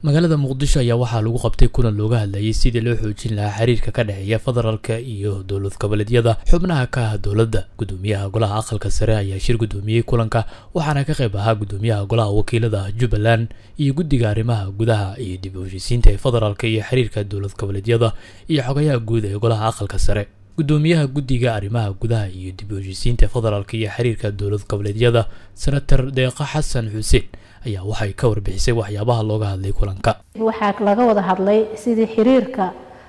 magaalada muqdisho ayaa waxaa lagu qabtay kulan looga hadlayay sidii loo xoojin lahaa xiriirka ka dhexeeya federaalka iyo dowlad goboleedyada xubnaha ka ah dowladda gudoomiyaha golaha aqalka sare ayaa shir gudoomiyey kulanka waxaana ka qayb ahaa gudoomiyaha golaha wakiilada jubbaland iyo guddiga arrimaha gudaha iyo dib u heshiisiinta ee federaalka iyo xiriirka dowlad goboleedyada iyo xogayaha guud ee golaha aqalka sare gudoomiyaha guddiga arrimaha gudaha iyo dib u heshiisiinta federaalka iyo xiriirka dowlad goboleedyada senator deeqa xasan xuseen ayaa waxay ka warbixisay waxyaabaha looga hadlay kulanka waxaa laga wada hadlay sidii xiriirka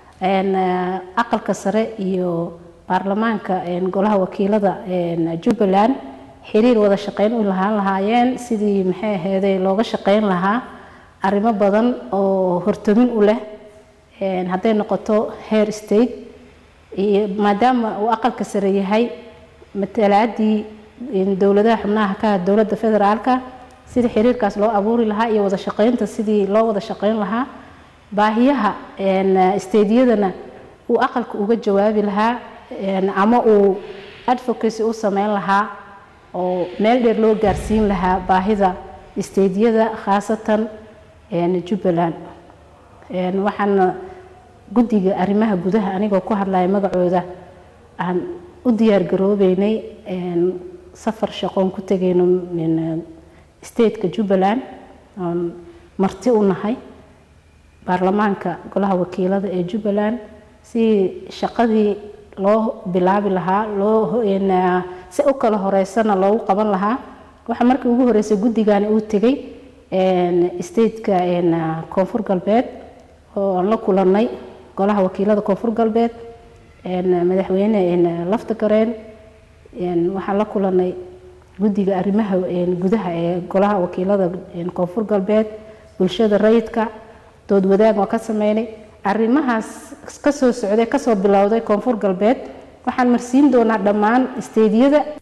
aqalka sare iyo baarlamaanka golaha wakiilada jubbaland xiriir wada shaqeyn u lahaan lahaayeen sidii maxay aheeday looga shaqeyn lahaa arrimo badan oo hortamin u leh hadday noqoto heer state iyo maadaama uu aqalka sare yahay matalaadii dowladaha xubnaha ka dowladda federaalka sidii xiriirkaas loo abuuri lahaa iyo wada shaqeynta sidii loo wada shaqeyn lahaa baahiyaha stediyadana uu aqalka uga jawaabi lahaa ama uu advocacy u sameyn lahaa oo meel dheer loo gaarsiin lahaa baahida stediyada khaasatan jubbaland waxaana guddiga arrimaha gudaha anigoo ku hadlaya magacooda aan u diyaar garoobeynay safar shaqoon ku tegayno stateka jubbaland oon marti u nahay baarlamaanka golaha wakiilada ee jubbaland si shaqadii loo bilaabi lahaa loo si u kala horeysana loogu qaban lahaa waxaa markii ugu horeysay guddigani uu tegay stateka koonfur galbeed oo aan la kulanay golaha wakiilada koonfur galbeed madaxweyne lafta gareen waxaan la kulanay guddiga arrimaha gudaha ee golaha wakiilada koonfur galbeed bulshada rayidka dood wadaag waa ka sameynay arrimahaas kasoo socday kasoo bilowday koonfur galbeed waxaan marsiin doonaa dhammaan steediyada